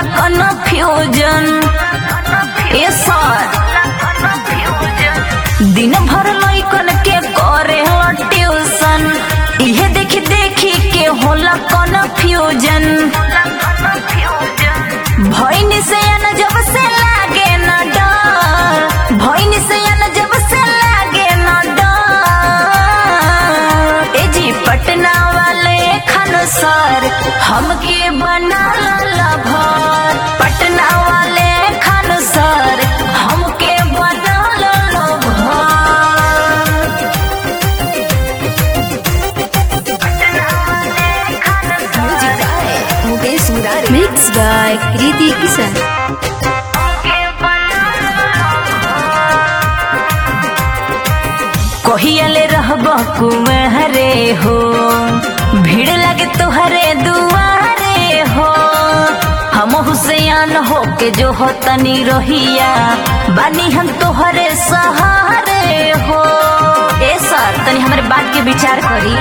confusion ए सर दिन भर लइकन के करे ट्यूशन इहे देखी देखी के होला कन्फ्यूजन भइन से न जब से लागे न डर भइन से न जब से लागे न डर ए जी पटना वाले खन सर हमके बना भर पटना वाले खन सर हमके बना भर मुकेश मुरारे मिक्स बाय कृति किशन कहियाले रहब कुमहरे हो भीड़ लगे तोहरे दुआरे हो हम हुसैन हो के जो हो तनी रहिया बानी हम तोहरे सहारे हो ए सर तनी हमारे बात के विचार करी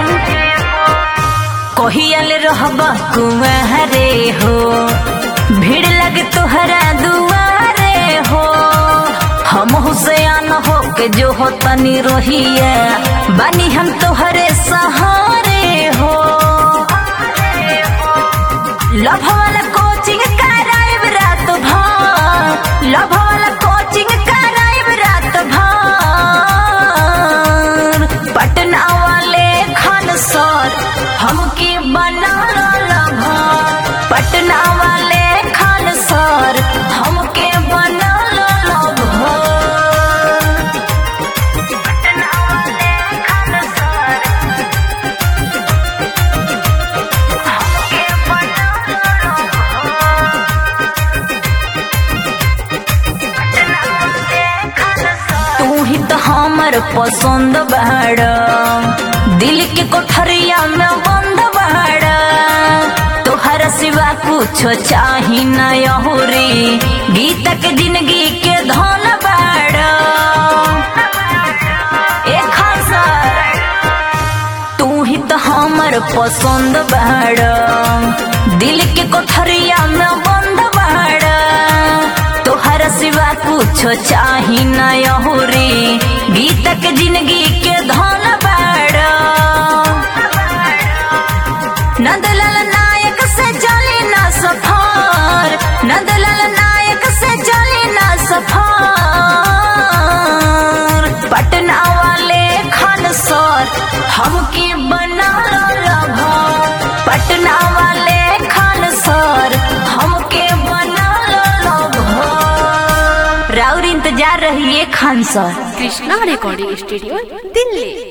कहियाले रहब कुमहरे हो भीड़ लगे तोहरा दुआरे हो हम हुसैन हो के जो हो तनी रोहिया बानी हम तोहरे सहारे हो लभ वाला कोचिंग कराइब रात भर लभ वाला कोचिंग कराइब रात भर पटना वाले खान सर हमके बना भर पटना वाले खान सर हमके बना भर पटना वाले खान सर हमके बना तू ही तो हमर पसंद बाड़ दिल के कोठरिया में बंद बाड़ तोहरा सिवा कुछ चाही न यहुरी गीता के जिंदगी के धन बाड़ ए खासा तू ही तो हमर पसंद बाड़ दिल के कोठरिया में बंद बाड़ तोहरा सिवा कुछ चाही न यहुरी गीता के जिंदगी के धन बाड़ नंदलाल नायक से चली न सफर नंदलाल नायक से चली न सफर पटना वाले खान सर हमके बना भर पटना वाले खान सर हमके बना भर राउर इंतजार रहिए Khan sir Krishna recording studio Delhi